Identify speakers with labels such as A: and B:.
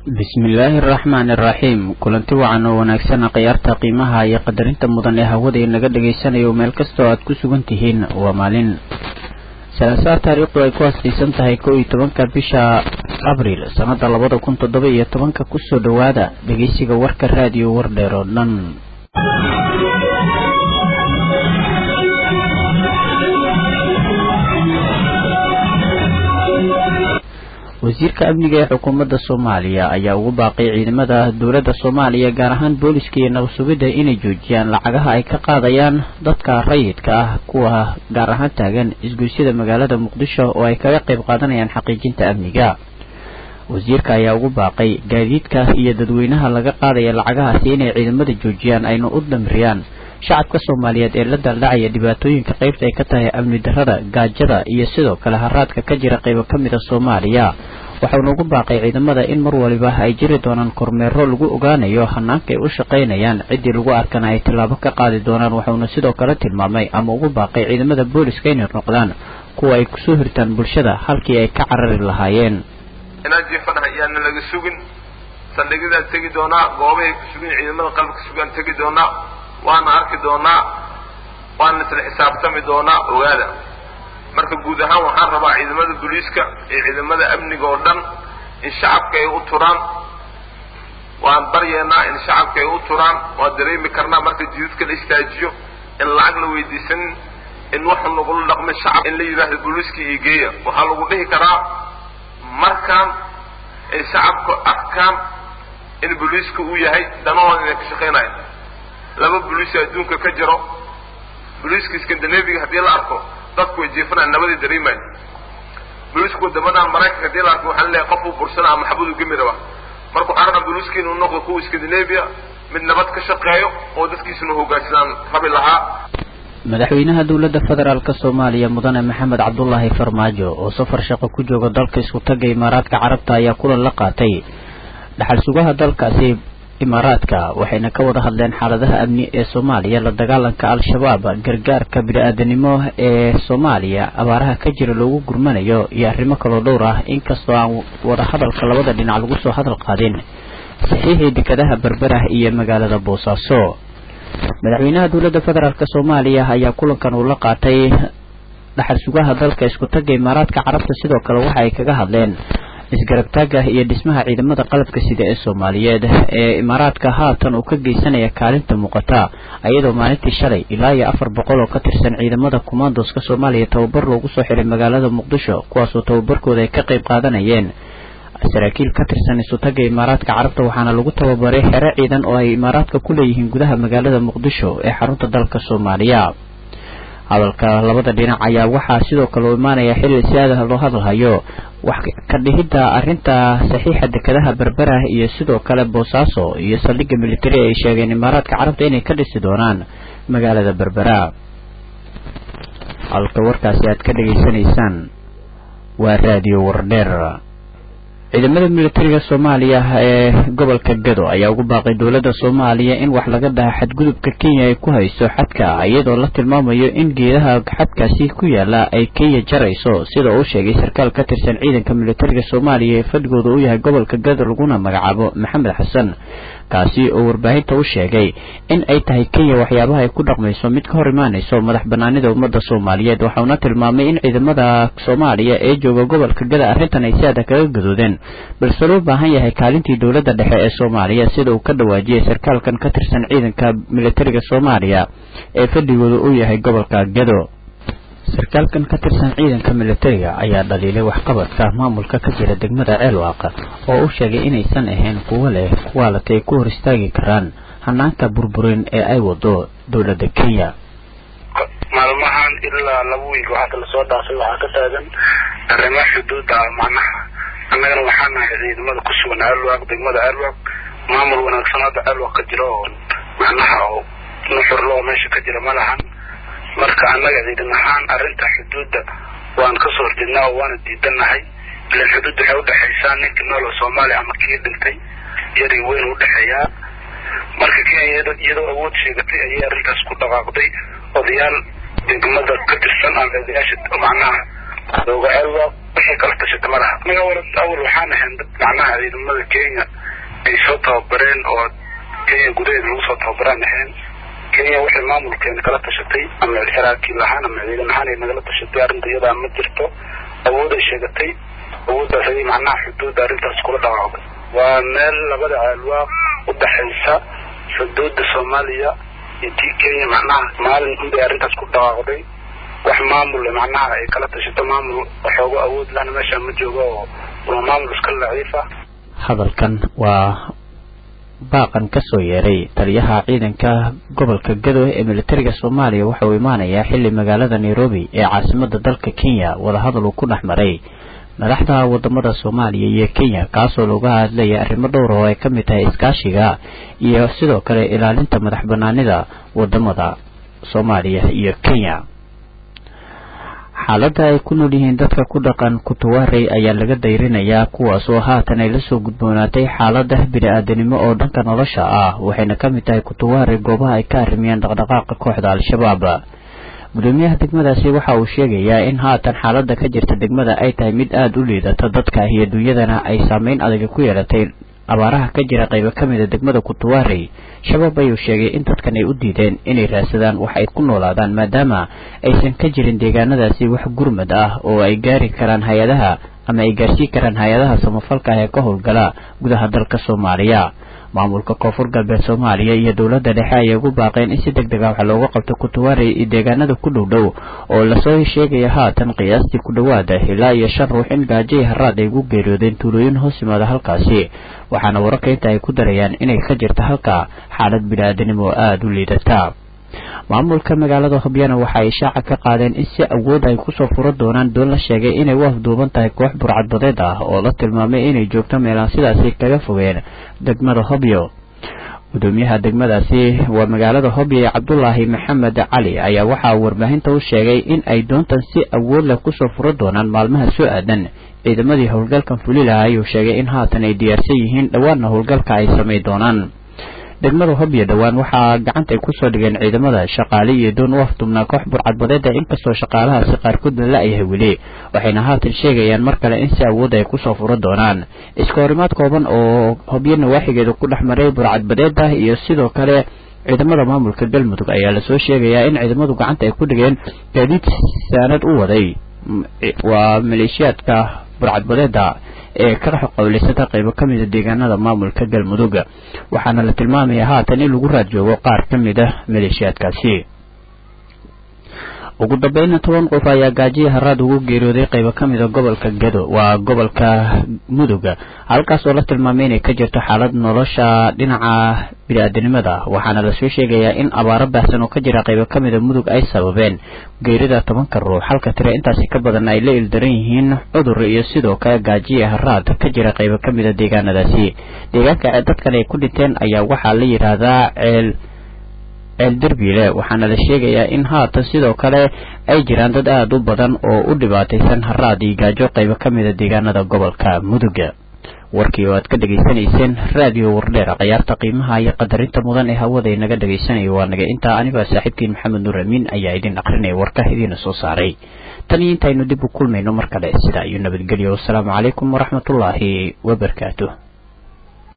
A: bismillaahi araxmaani araxiim kulanti wacan oo wanaagsan khiyaarta qiimaha iyo qadarinta mudan ee hawada inaga dhagaysanayo meel kastoo aad ku sugan tihiin waa maalin salaasaa taariikhdu ay ku hasaysan tahay kow iyo tobanka bisha abriil sannada labada kun toddoba iyo tobanka kusoo dhowaada dhegeysiga warka raadiyo wardheer oo dhan wasiirka amniga ee xukuumadda soomaaliya ayaa ugu baaqay ciidamada dowladda soomaaliya gaar ahaan booliska iyo nabasugidda inay joojiyaan lacagaha ay ka qaadayaan dadka rayidka ah kuwa gaar ahaan taagan isgoysyada magaalada muqdisho oo ay kaga qayb qaadanayaan xaqiijinta amniga wasiirka ayaa ugu baaqay gaadiidka iyo dadweynaha laga qaadaya lacagahaasi inay ciidamada joojiyaan ayna u damiriyaan shacabka soomaaliyeed ee la daaldhacaya dhibaatooyinka qaybta ay ka tahay amni darrada gaajada iyo sidoo kale haraadka ka jira qaybo ka mid a soomaaliya waxauna ugu baaqay ciidamada in mar waliba ay jiri doonaan kormeero lagu ogaanayo hanaanka ay u shaqaynayaan ciddii lagu arkana ay tallaabo ka qaadi doonaan waxauna sidoo kale tilmaamay ama ugu baaqay ciidamada booliska inay noqdaan kuwa ay kusoo hirtaan bulshada halkii ay ka carari lahaayeen
B: inaad jiifanaha iyaana laga sugin saldhigyadaan tegi doonaa goobahay ku sugin ciidamada qalabka sugaan tegi doonaa waana arki doonaa waana isla xisaabtami doonaa ogaada marka guud ahaan waxaan rabaa ciidamada booliiska iyo ciidamada amniga oo dhan in shacabka ay u turaan waan baryeenaa in shacabka ay u turaan waan dareemi karnaa marka jidadka la istaajiyo in lacag la weydiisanin in waxa lagula dhaqmay shacab in la yidhaahdo booliiska iyo geeya waxaa lagu dhihi karaa markaan ay shacabku arkaan in booliiska uu yahay danahooda inay ka shaqaynayo laba boliis adduunka ka jiro boliiska scandinaviga haddii la arko dadku way jiifanaan nabadii dareemayo boliiska wadamadan maraykanka haddii la arko waxaa laleeyahay qof uu bursana ama xabad uu gemi rabaa marka waxaan rabaa boliiska inuu noqdo kuwa scandinavia mid nabad ka shaqeeyo oo dadkiisuna hogaansadaan rabi lahaa
A: madaxweynaha dowladda federaalk soomaaliya mudane maxamed cabdulaahi farmaajo oo safar shaqo ku jooga dalka isku tagga imaaraadka carabta ayaa kulan la qaatay dhaxal sugaha dalkaasi imaaraadka waxayna ka wada hadleen xaaladaha amni ee soomaaliya la dagaalanka al-shabaab gargaarka bini-aadanimo ee soomaaliya abaaraha ka jira loogu gurmanayo iyo arrimo kaloo dhowr ah inkastoo aan wada hadalka labada dhinac lagu soo hadal qaadin saxiixii dekadaha berberah iyo magaalada boosaaso madaxweynaha dowladda federaalk soomaaliya ayaa kulankan uu la qaatay dhaxal sugaha dalka isku tagga imaaraadka carabta sidoo kale waxa ay kaga hadleen isgarabtaaga iyo dhismaha ciidamada qalabka sida ee soomaaliyeed ee imaaraadka haatan uu ka geysanaya kaalinta muuqata iyadoo maalintii shalay ilaa iyo afar boqol oo ka tirsan ciidamada commandoska soomaaliya tababar loogu soo xiray magaalada muqdisho kuwaasoo tababarkooda ay ka qayb qaadanayeen saraakiil ka tirsan isutagga imaaraadka carabta waxaana lagu tababaray xero ciidan oo ay imaaraadka ku leeyihiin gudaha magaalada muqdisho ee xarunta dalka soomaaliya hadalka labada dhinac ayaa waxaa sidoo kale u imaanaya xilli si aada loo hadalhayo wax ka dhihidda arrinta saxiixa dekadaha berberah iyo sidoo kale boosaaso iyo saldhigga militari ay sheegeen imaaraadka carabta inay ka dhisi doonaan magaalada berbera halka warkaasi aad ka dhegaysanaysaan waa raadiyo wardheer ciidamada militariga soomaaliya ee gobolka gado ayaa ugu baaqay dowladda soomaaliya in wax laga dhaha xadgudubka kenya ay ku hayso xadka iyadoo la tilmaamayo in geedaha xadkaasi ku yaala ay kenya jarayso sida uu sheegay sarkaal ka tirsan ciidanka militariga soomaaliya ee fadhigooda u yahay gobolka gado laguna magacaabo maxamed xasan kaasi oo warbaahinta u sheegay in ay tahay kenya waxyaabaha ay ku dhaqmayso mid ka hor imaanayso madax banaanida ummadda soomaaliyeed waxauna tilmaamay in ciidamada soomaaliya ee jooga gobolka gada arrintan ay si aada kaga gadoodeen balse loo baahan yahay kaalintii dowladda dhexe ee soomaaliya sida uu ka dhawaajiyey sarkaalkan ka tirsan ciidanka militariga soomaaliya ee fadhigooda u yahay gobolka gado sarkaalkan ka tirsan ciidanka militariga ayaa dhaliilay waxqabadka maamulka ka jira degmada ceelwaaq oo u sheegay inaysan ahayn kuwo leh kuwaalata ay ku hor istaagi karaan hanaanka burburin ee ay wado dowladda kenya
C: maalmahan ilaa laba wiig waxaa lasoo dhaafay waxaa ka taagan arrimaha xuduuda macnaha annagana waxaa nahay ciidamada ku sugan ceelwaaq degmada ceelwaaq maamul wanaagsan hadda ceelwaaq ka jira oo macnaha oo nuxurlo oo meesha ka jira ma lahan marka annaga ciidan ahaan arrinta xuduudda waan kasoo horjeednaa oo waana diidanahay ilan xuduud waxay udhexaysaa ninka nool oo soomaaliya ama kii dhintay yari weyn udhexeeyaa marka kenya iyadoo awood sheegatay ayay arrintaas ku dhaqaaqday odayaal degmada ka tirsan ama odayaasha macnaha looga ceelwaaq wixii kala tashata ma laha anaga wala awal waxaan ahayn dad macnaha ciidamada kenya ay soo tababareen oo kenya gudaheeda lagu soo tababaraan ahayn kenya waxay maamulkeena kala tashatay ama saraakiil ahaan ama ciidan ahaan ay nagala tashatay arrinta iyadaa ma jirto awood ay sheegatay awooddaas ayay macnaha xuduudda arrintaas kula dhawaaqday waa meel labada ceelwaaq u dhaxaysa xuduudda soomaaliya iyo tii kenya macnaha maalin unbay arrintaas ku dhawaaqday wax maamul macnaha ay kala tashato maamul waxooga awood lahna meesha ma joogo oo waa maamul iska laciif ah
A: hadalkan waa baaqan ka soo yeeray taliyaha ciidanka gobolka gado ee militariga soomaaliya waxa uu imaanayaa xilli magaalada nairobi ee caasimada dalka kenya wadahadal uu ku dhex maray madaxda wadamada soomaaliya iyo kenya kaasoo looga hadlaya arrimo dhowr oo ay ka mid tahay iskaashiga iyo sidoo kale ilaalinta madax banaanida wadamada soomaaliya iyo kenya xaaladda ay ku nool yihiin dadka ku dhaqan kutuwaarey ayaa laga dayrinayaa kuwaas oo haatan ay lasoo gudboonaatay xaalada bini-aadanimo oo dhanka nolosha ah waxayna ka mid tahay kutuwaarey goobaha ay ka arrimiyeen dhaqdhaqaaqa kooxda al-shabaab gudoomiyaha degmadaasi waxa uu sheegayaa in haatan xaaladda ka jirta degmada ay tahay mid aada u liidata dadka iyo dunyadana ay saameyn adag ku yeelatay abaaraha ka jira qaybo ka mida degmada kutuwaarey shabaab ayuu sheegay in dadkan ay u diideen inay raadsadaan wax ay ku noolaadaan maadaama aysan ka jirin deegaanadaasi wax gurmad ah oo ay gaari karaan hay-adaha ama ay gaarsiin karaan hay-adaha samafalka ah ee ka howlgala gudaha dalka soomaaliya maamulka koonfur galbeed soomaaliya iyo dowladda dhexe ayay ugu baaqeen in si deg deg ah wax looga qabto kutuwaarey iyo deegaanada ku dhow dhow oo lasoo sheegaya haatan qiyaastii ku dhowaada ilaa iyo shan ruux in gaajo iyo haraad ay ugu geeriyoodeen tuulooyin hoos yimaada halkaasi waxaana wararka inta ay ku darayaan inay ka jirta halka xaalad bini-aadanimo oo aada u liidata maamulka magaalada hobyana waxa ay shaaca ka qaadeen in si awood ay kusoo furo doonaan doon la sheegay inay u afduuban tahay koox burcadbadeed ah oo la tilmaamay inay joogto meelaan sidaasi kaga fogeen degmada hobyo gudoomiyaha degmadaasi waa magaalada hobyo ee cabdulaahi maxamed cali ayaa waxaa warbaahinta u sheegay in ay doontan si awood leh kusoo furo doonaan maalmaha soo aadan ciidamadii howlgalkan fuli lahaa ayuu sheegay in haatan ay diyaarsan yihiin dhowaanna howlgalka ay samay doonaan degmada hobyo dhowaan waxaa gacanta ay kusoo dhigeen ciidamada shaqaale iyo doon u afdubnaa koox burcadbadeeda inkastoo shaqaalahaasi qaarkood la la-yahay weli waxayna haatan sheegayaan mar kale in si awood ay kusoo furo doonaan iska horimaad kooban oo hobyo nawaaxigeeda ku dhex maray burcadbadeeda iyo sidoo kale ciidamada maamulka galmudug ayaa lasoo sheegayaa in ciidamadu gacanta ay ku dhigeen gaadiid saanad u waday waa maleeshiyaadka burcadbadeeda ee ka qowleysata qaybo ka mida deegaanada maamulka galmudug waxaana la tilmaamayaa haatan in lagu raad joogo qaar ka mid a maleeshiyaadkaasi ugu dambeynna toban qof ayaa gaajiya haraad ugu geeriyooday qaybo ka mida gobolka gado waa gobolka mudug halkaas oo la tilmaamay inay ka jirto xaalad nolosha dhinaca bini-aadanimada waxaana lasoo sheegayaa in abaaro baahsan oo ka jira qaybo ka mida mudug ay sababeen geerida tobanka ruux halka tire intaasi ka badan ay la ildaran yihiin cudur iyo sidoo kale gaajiya haraad ka jira qaybo ka mida deegaanadaasi deegaanka dadkan ay ku dhinteen ayaa waxaa la yidhaahdaa ceel ceel derbiile waxaana la sheegayaa in haatan sidoo kale ay jiraan dad aada u badan oo u dhibaataysan haraad iyo gaajo qaybo ka mida deegaanada gobolka muduga warkii oo aad ka dhegaysanayseen raadiyo wardheer khiyaarta qiimaha iyo qadarinta mudan ee hawada inaga dhegaysanayo waa naga intaa anigoo saaxiibkiin maxamed nuur amiin ayaa idin aqrinaya warka idiina soo saaray tan iyo intaynu dib u kulmayno mar kale sidaa iyo nabadgelyo wasalaamu calaykum waraxmatullaahi wabarakaatu